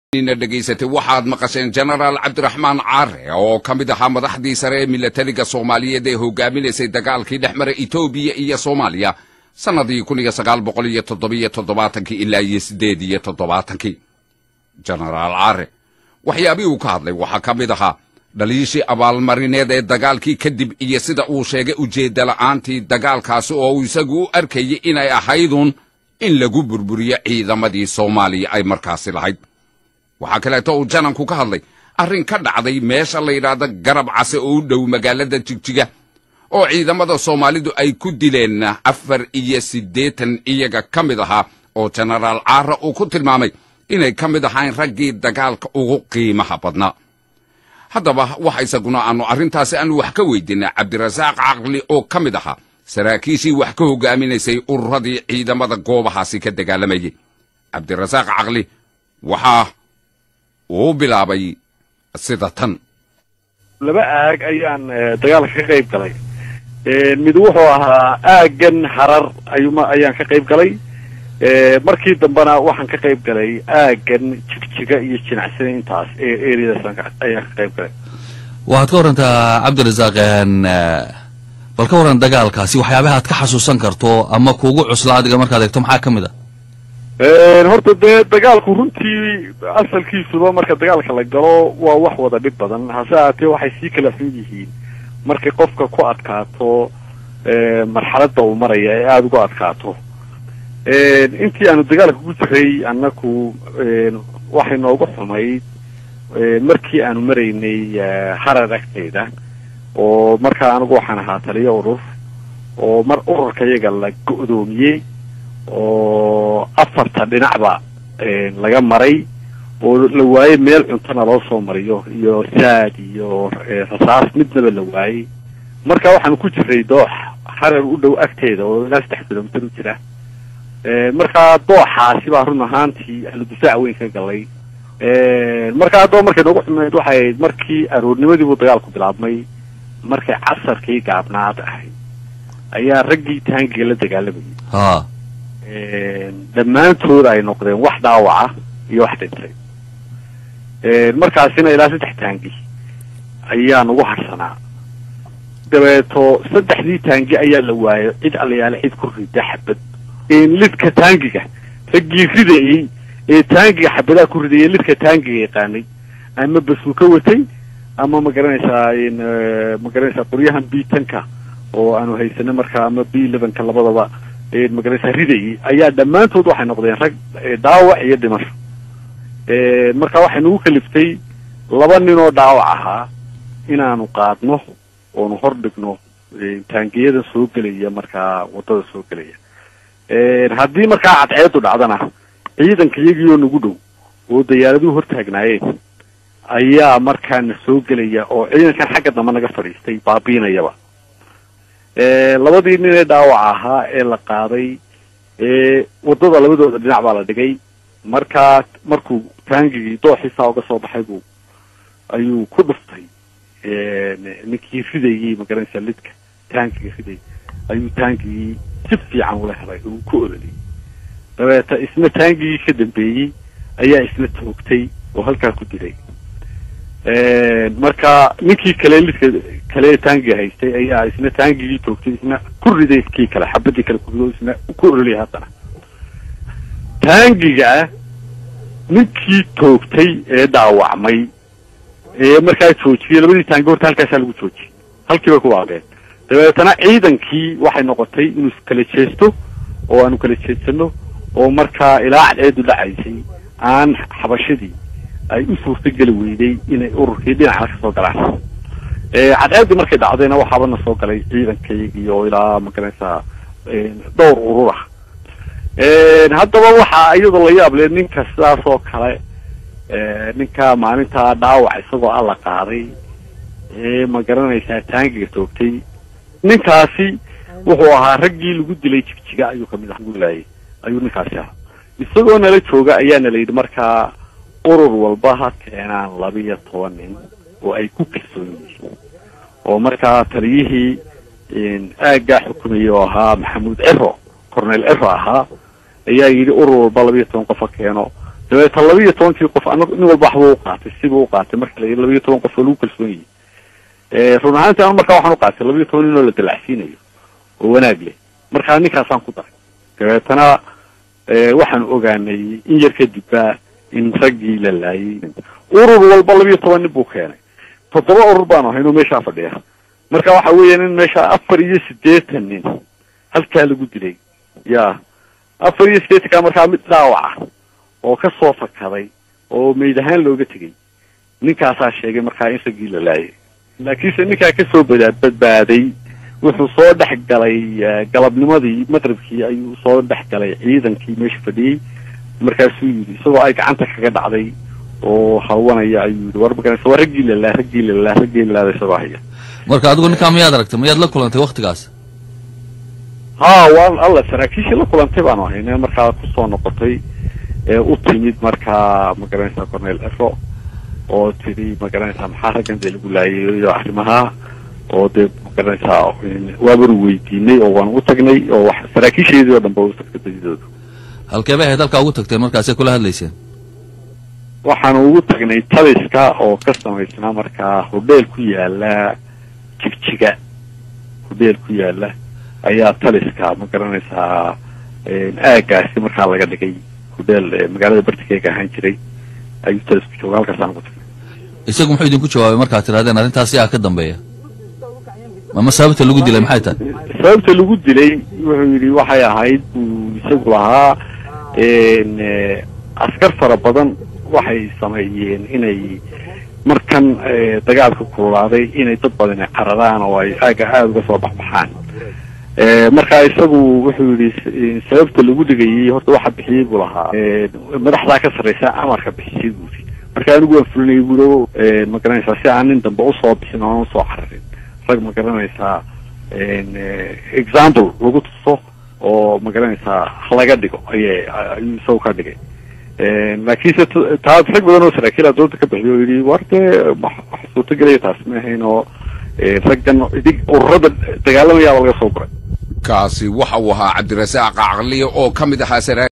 ina dhegaysatay waxaad maqasheen jenaraal cabdiraxmaan caare oo ka mid ahaa madaxdii sare ee milatariga soomaaliyeed ee hogaaminaysay dagaalkii dhex mara etoobiya iyo soomaaliya sannadii kun iyo sagaal boqol iyo toddobiyo toddobaatankii ilaa iyo siddeed iyo toddobaatankii jenaraal caare waxyaabihii uu ka hadlay waxaa ka mid ahaa dhaliishii abaalmarineed ee dagaalkii kadib iyo sida uu sheegay ujeedda la'aantii dagaalkaasi oo uu isagu u arkayay inay ahaydun in lagu burburiyo ciidamadii soomaaliya ay markaasi lahayd waxaa kaleeto uu jananku ka hadlay arrin ka dhacday meesha la yidhaahdo garab case oo u dhow magaalada jigjiga oo ciidamada soomaalidu ay ku dileen afar iyo siddeetan iyaga ka mid ahaa oo jenaraal caara uu ku tilmaamay inay ka mid ahayn raggii dagaalka ugu qiimaha badnaa haddaba waxa isaguna aanu arrintaasi aanu wax ka weydiinay cabdirasaaq caqli oo ka mid ahaa saraakiishii wax ka hogaaminaysay ururadii ciidamada goobahaasi ka dagaalamayay cabdirasaaq caqli waxaa uu bilaabay sida tan laba aag ayaan dagaalka ka qayb galay mid wuxuu ahaa aaggan harar ayuma ayaan ka qayb galay markii dambena waxaan ka qayb galay aaggan jigjiga iyo jinacsida intaas ereadaas ayaan ka qayb galay waxaad ka warantaa cabdirasaaq bal ka waran dagaalkaasi waxyaabaha aad ka xasuusan karto ama kuugu cusla adiga markaad eegto maxaa ka mid a horta dee dagaalku runtii asalkiisuba marka dagaalka la galo waa wax wada dhib badan hase ahaatee waxay sii kala xun yihiin markay qofka ku adkaato marxaladda uu maraya ee aada uga adkaato intii aanu dagaalka ku jiray annaku waxay noogu xumayd markii aanu maraynay harar agteeda oo markaa anigu waxaan ahaa taliyo urur oo mar ururka iyaga la go-doomiyey oo afarta dhinacba laga maray oo la waayey meel cuntona loo soo mariyo iyo saad iyo rasaas midnaba la waayey marka waxaanu ku jiray doox harar u dhow agteeda oo ilaa saddex kilomitir u jira markaa dooxaasi baa run ahaantii aanu difaac weyn ka galay markaa haddaba markay noogu xumeyd waxay ahayd markii aroornimadiibuu dagaalku bilaabmay markay casarkii gaabnaad ahayd ayaa raggii taangiga la dagaalamayay ha dhammaantood ay noqdeen wax dhaawaca iyo wax dhintay markaasina ilaa saddex taangi ayaa nagu harsanaa dabeeto saddexdii taangi ayaa la waayo cid allayaale cid ku rida xabad lidka taangiga raggii ridayey ee taangiga xabadaha ku ridayay lidka taangiga yaqaanay ama basuuka watay ama ma garanaysaa ma garanaysaa qoryahan bitanka oo aanu haysanay markaa ama b lebanka labadaba magaranaysaa ridayay ayaa dhammaantood waxay noqdeen rag dhaawac iyo dhimasho marka waxay nagu kaliftay laba nin oo dhaawac ahaa inaanu qaadno oonu hor dhigno taangiyada soo gelaya markaa waddada soo gelaya haddii markaa cadceedu dhacdana ciidanka iyagii oo nagu dhow oo dayaaraduhu hortaagnaayeen ayaa markaana soo gelaya oo ciidankan xagga dambe naga fadhiistay baabiinayaba labadii nin ee dhaawac ahaa ee la qaaday waddada labadooda dhinac baa la dhigay markaa markuu taangigii dooxiisaa uga soo baxay buu ayuu ku dhuftay ninkii ridayey magaranaysaa lidka taangiga ridayay ayuu taangigii si fiican ula helay uu ku ololiyey dabeeta isna taangigii ka dambeeyey ayaa isna toogtay oo halkaa ku dilay marka ninkii kale lidka kale taangiga haystay ayaa isna taangigii toogtay isna ku riday kii kale xabadii kale ku rido isna ku ololiyay haddana taangiga ninkii toogtay ee dhaawacmay ee markaa joojiyey labadii taangi horta halkaasaa lagu joojiyey halkii bay ku waabeen dabeetana ciidankii waxay noqotay inuu kala jeesto oo aanu kala jeedsano oo markaa ilaa cadceedu dhacaysay aan xabashadii ay u suurtageli weyday inay ururkii dhinacna ka soo galaan cadceeddii markay dhacdayna waxaaba na soo galay ciidankayagii oo ilaa magaranaysaa dhowr urur ah haddaba waxaa iyadoo la yaab le ninka sidaas oo kale ninka maalintaa dhaawac isagoo alla qaaday ee ma garanaysaa taangiga toogtay ninkaasi wuxuu ahaa raggii lagu dilay jigjiga ayuu kamid ah guulaayay ayuu ninkaasi ahaa isagoo nala jooga ayaana la yidhi markaa urur walba ha keenaan labiyo toban nin oo ay ku kalsoon yihiin oo markaa taliyihii aaggaa xukumayay oo ahaa maxamuud cero cornel cero ahaa ayaa yidhi urur walba labiyo toban qof ha keeno dabeeta laba iyo tobankii qof anagu nin walba waxbuu uqaatay sibuu uqaatay marka la yidhi laba iyo toban qof oo lagu kalsoon yahay run ahaantii anu markaa waxaan uqaatay laba iyo toban nin oo la dalacsiinayo oo wanaag leh markaa ninkaasaan ku daray dabeetana waxaan ogaanay in yar kadibba in raggii la laayay urur walba laba iyo toban nin buu keenay toddoba urur baanu ahayn oo meeshaa fadhiya marka waxa weeyaan in meesha afar iyo siddeetan nin halkaa lagu dilay ya afar iyo siddeetankaa markaa mid dhaawaca oo ka soo fakaday oo meyd ahaan looga tegay ninkaasaa sheegay markaa in raggii la laayay laakiinse ninkaa kasoo bada badbaaday wuxuu soo dhex galay galabnimadii maqribkii ayuu soo dhex galay ciidankii meesha fadhiyey markaasuu yidhi isagoo ay gacanta kaga dhacday oo hawanaya ayuu yidhi war maganaysa waa raggii lalaa raggii lalaa raggii lalaada isagoo haya marka adigu ninkaa miyaad aragtay miyaad la kulantay waktigaas ha waan alla saraakiishii la kulantay baanu ahayne markaa kusoo noqotay ee u timid markaa magaranaysaa cornel ero oo tidhi magaranaysaa maxaa raggan dee lagu laayay iyo arrimaha oo dee magaranaysaa waabanu weydiinay oo waan u tagnay oo wax saraakiisheedii oo dhan ba u tagtay badidooda halkee bay ahayd halkaa ugu tagteen markaasay kula hadlayseen waxaanu ugu tagnay taliska oo ka samaysnaa markaa hodheel ku yaala jigjiga hodheel ku yaala ayaa taliska ma garanaysaa aagaasi markaa laga dhigay hodheel magaalada bartikeega ahaan jiray ayuu talisku jooga halkaasaan ugu tagnay isagu muxuu idinku jawaabay markaad tidhahdeen arrintaas yaa ka dambeeya ama sababta lagu dilay maxay tahay sababta lagu dilay wuxuu yidhi waxay ahayd buu isagu lahaa askar fara badan waxay sameeyeen inay markan dagaalka kululaaday inay dad badan cararaan oo ay aaga aada uga soo baxbaxaan marka isagu wuxuu yidhi sababta lagu dhigayay horta waxa bixiyey buu lahaa madaxdaa ka sarraysa amarka bixisay buuri marka anigu waan fulinayay buuri ma garanaysaa si aan nin dambe usoo bixin oona usoo cararin rag ma garanaysaa example lagu tuso oo ma garanaysaa halaga dhigo ayay ayuu isagu ka dhigay laakiinse taas rag badan oo saraakiila dooda ka bixiyo oo yidhi war dee wax suurtagelaya taas ma ahayn oo raggan idig ururada dagaalamayaaba laga soo guray kaasi waxa uu ahaa cabdirasaaq caqliye oo ka mid ahaa